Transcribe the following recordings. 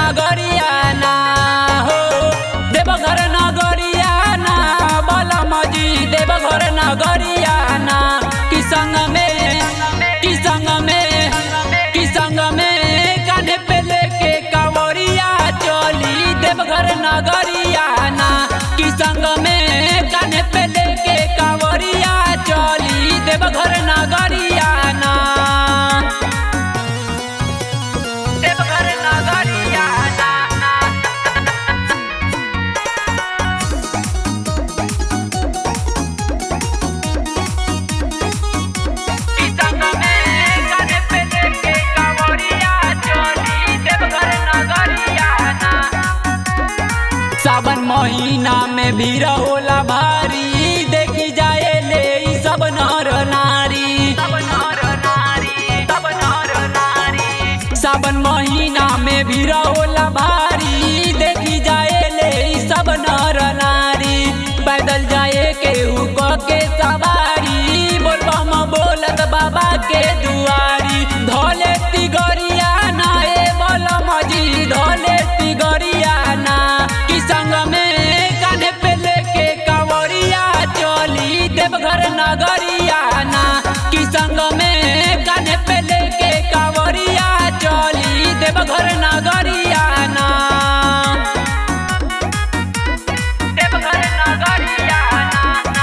नगरिया ना हो देवघर नगरिया ना बलम जी देवघर नगरिया ना कि संग में कि संग में कि संग में कान्हे पे लेके कांवरिया चली देवघर नगरिया ना कि संग में कान्हे पे लेके कांवरिया चली देवघर नगरिया ना देवघर नगरिया ना कि संग में कान्हे पे लेके कांवरिया चली देवघर नगरिया ना सावन महीना में भीड़ होला भारी देखी जाए ले ई सब नर नारी सावन महीना में भीड़ होला भारी देखी जाए ले ई सब नर नारी पैदल जाए के हुक के सवारी बोलबम बोलत बाबा के दुआरी धोले तिगरिया ना ए बोलम जी धोले तिगरिया ना कि संग में कान्हे पे लेके कांवरिया चली देवघर नगरिया ना कि संग में कान्हे पे लेके कांवरिया चली देवघर नगरिया ना देवघर नगरिया ना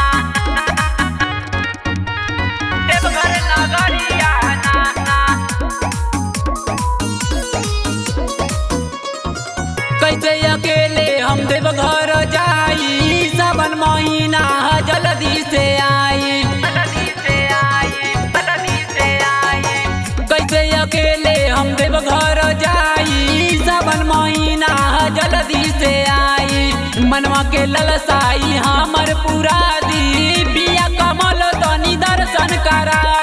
देवघर नगरिया ना कैसे अकेले हम देवघर जाई सावन महीना ह जल्दी से आई कैसे अकेले हम देवघर जाई सावन महीना ह जल्दी से आई मनवा के ललसाई हमर पूरा दी बिया कमल तनी दर्शन करा